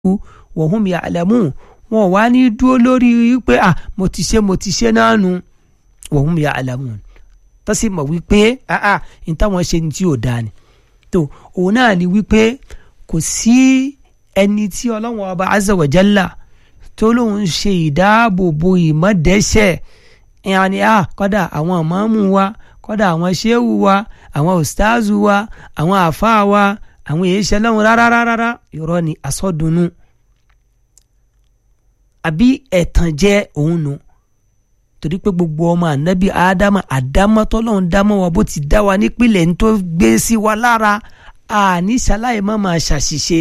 wa hum ya'lamun wọn wá ní dúró lórí pé à mo ti ṣe mo ti ṣe náà nu wa hum ya'lamun tó sì mọ̀ wípé àà ní táwọn ṣe ní tí ò dáa ni tó òun náà ni wípé kò sí ẹni tí ọlọ́wọ́n ọba azza wa jalla tó lóun ṣe ìdáàbòbò ìmọ̀dẹ́sẹ̀ ìyànní à kọ́dà àwọn ìmáàmù wa kọ́dà àwọn ṣéwù wa àwọn ustaazu wa àwọn àfáà wa àwọn èèṣẹ́ lọ́hùn rárá rárá irọ́ ni asọ́dùnú àbí ẹ̀tànjẹ òun nù torí pé gbogbo ọmọ ànábì ádámà àdámọ́ tọ́lọ́hún dámọ́ wa bó ti dá wa nípìnlẹ̀ ní tó gbé sí wa lára àní ṣaláì má máa ṣàṣìṣe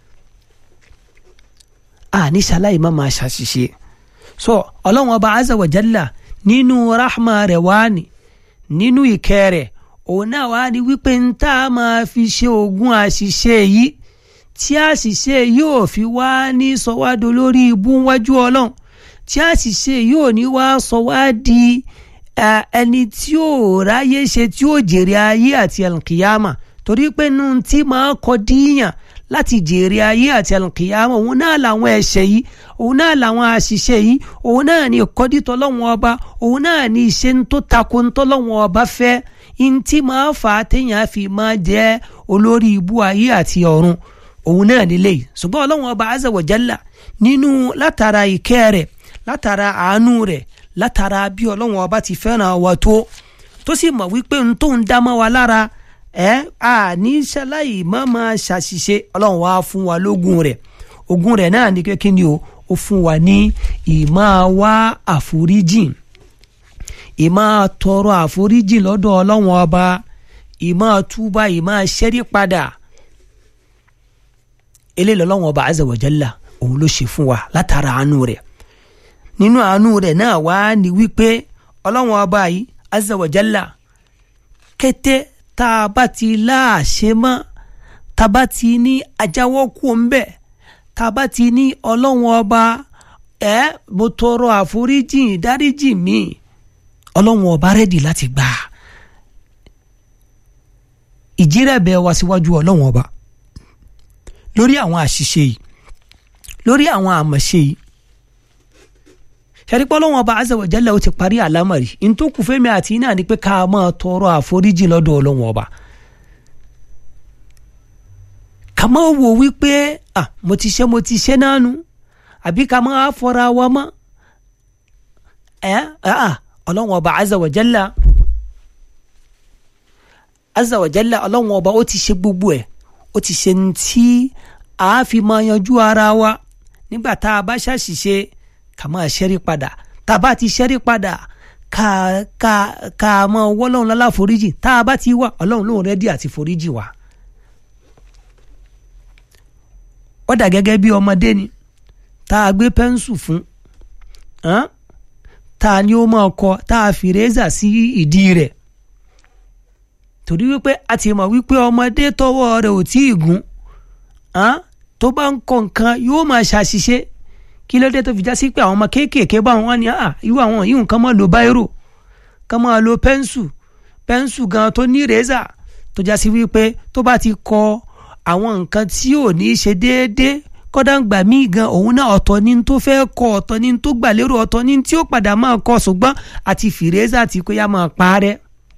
àní ṣaláì má máa ṣàṣìṣe so ọlọ́run ọba azza wa jalla nínú rahma rẹ̀ wá ní nínú ìkẹ́ rẹ̀ òun náà wá ní wípé ń tá a máa fi ṣe ogún àṣìṣe yìí tí àṣìṣe yóò fi wá ní sọwádò lórí ibú wájú ọlọ́run tí àṣìṣe yóò ní wá sọ wá di ẹni tí ó ráyè ṣe tí ó jèrè ayé àti alkiyama torí pé nù tí máa kọ díyàn láti jèrè ayé àti alkiyama òun náà làwọn ẹ̀ṣẹ̀ yìí òun náà làwọn àṣìṣe yìí òun náà ní ìkọ́dítọ́ lọ́wọ́n ọba òun náà ní ìṣe tó takò ń tọ́lọ́wọ́n ọba fẹ́ ntí máa fà á téèyàn fi máa jẹ́ olórí ibú ayé àti ọ̀run òun náà nílé yìí ṣùgbọ́n ọlọ́wọ́n ọba azza wa jalla nínú látara ìkẹ́ rẹ̀ látara àánú rẹ̀ látara bí ọlọ́wọ́n ọba ti fẹ́ràn wa tó tó sì mọ̀ wípé n tó ń dá mọ́ wa lára ẹ a ní ṣaláì má máa ṣàṣìṣe ọlọ́run wá fún wa lógún rẹ̀ ogún rẹ̀ náà ní kékin ni o ó fún wa ní ìmáa wá àforíjìn ìmáa tọrọ àforíjìn lọ́dọ̀ ọlọ́run ọba ìmáa túbà ìmáa ṣẹ́rí padà eléyìí ọlọ́run ọba azza wa jalla òun ló ṣe fún wa látara àánú rẹ̀ nínú àánú rẹ̀ náà wá ní wípé ọlọ́run ọba yìí azza wa jalla kété tá a bá ti láàṣẹ mọ́ tá a bá ti ní ajáwọ́ kú ńbẹ̀ tá a bá ti ní ọlọ́run ọba ẹ mo tọrọ àforíjì dáríjì mi ọlọ́run ọba rẹ́dì láti gbà ìjírẹ̀bẹ̀ wa síwájú ọlọ́run ọba lórí àwọn àṣìṣe yìí lórí àwọn àmọ̀ṣe yìí ṣàrípọ́ ọlọ́run ọba azza wa jalla ó ti parí àlámọ̀rí n tó kù fẹ́mi àti iná ni pé ká máa tọrọ àforíjì lọ́dọ̀ ọlọ́run ọba ká má wò wípé ah mo ti ṣe mo ti ṣe náà nu àbí ká má fọra wa mọ́ ẹ ah ọlọ́run ọba azza wa jalla azza wa jalla ọlọ́run ọba ó ti ṣe gbogbo ẹ̀ ó ti ṣe ní tí a fi máa yanjú ara wa nígbà tá a bá ṣàṣìṣe ká máa ṣẹ́rí padà tá a bá ti ṣẹ́rí padà ká ká ká máa wọ́lọ́run lọ́la foríjì tá a bá ti wà ọlọ́run lóun rẹ́dí àti foríjì wa. ó dà gẹ́gẹ́ bí ọmọdé ni tá a gbé pẹ́ńsù fún tá a ní ó máa kọ tá a fi rézà sí ìdí rẹ̀ torí wípé a ti mọ̀ wípé ọmọdé tọwọ́ rẹ̀ ò tí ì gún tó bá ń kọ nǹkan yóò máa ṣàṣìṣe kí ló dé tó fi já sí pé àwọn ọmọ kéékèèké bá wọn ní irú àwọn yìí nǹkan máa lo báírò kán máa lo pẹ́ńsù pẹ́ńsù gan tó ní rẹ́zà tó já sí wípé tó bá ti kọ àwọn nǹkan tí ò ní ṣe déédéé kọ́dà ń gbà míì gan òun náà ọ̀tọ̀ ní tó fẹ́ kọ ọ̀tọ̀ ní tó gbà lérò ọ̀tọ̀ ní tí ó padà máa kọ ṣùgbọ́n àti fìrẹ́zà tí kò yá máa parẹ́.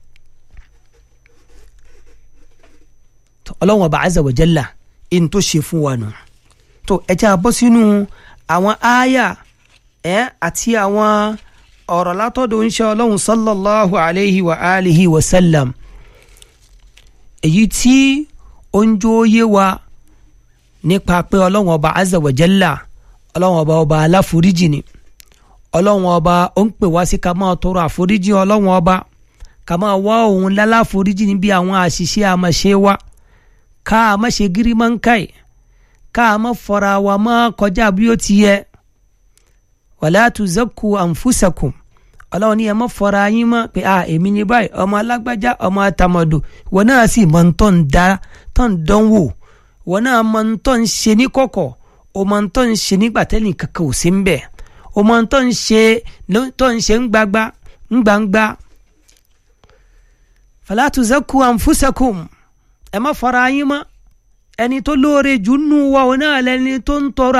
ọlọ́run ọba azza wa jalla in tó ṣe fún wa nù tó ẹ jẹ́ a bọ́ sínú àwọn ááyà ẹ àti àwọn ọ̀rọ̀ látọ̀dọ̀ ń ṣe ọlọ́run sallallahu alayhi wa alihi wa sallam èyí tí ó ń jó yé wa nípa pé ọlọ́run ọba azza wa jalla ọlọ́run ọba ọba aláforíjì ni ọlọ́run ọba ó ń pè wá sí ká máa tọrọ àforíjì ọlọ́run ọba ká máa wá òun láláforíjì níbi àwọn àṣìṣe àmọ̀ṣe wa ká a má ṣe gírímọ́ńkàì ká a má fọra wa má kọjá bí ó ti yẹ wàlá tuzakku anfusakum ọlọ́run ní ẹ má fọra yín mọ́ pé a èmi ní báyìí ọmọ alágbájá ọmọ àtàmọ̀dò wọn náà sì mọ̀ ń tọ́ ń da tọ́ ń dán wò wọn náà mọ̀ ń tọ́ ń ṣe ní kọ̀kọ̀ o mọ̀ ń tọ́ ń ṣe nígbà tẹ́lẹ̀ kankan ò sí ń bẹ̀ o mọ̀ ń tọ́ ń ṣe tọ́ ń ṣe ń gbagba ń gbangba fala tuzakku anfusakum ẹ má fara yín mọ́ ẹni tó lóore jù nù wa òun náà lẹni tó ń tọrọ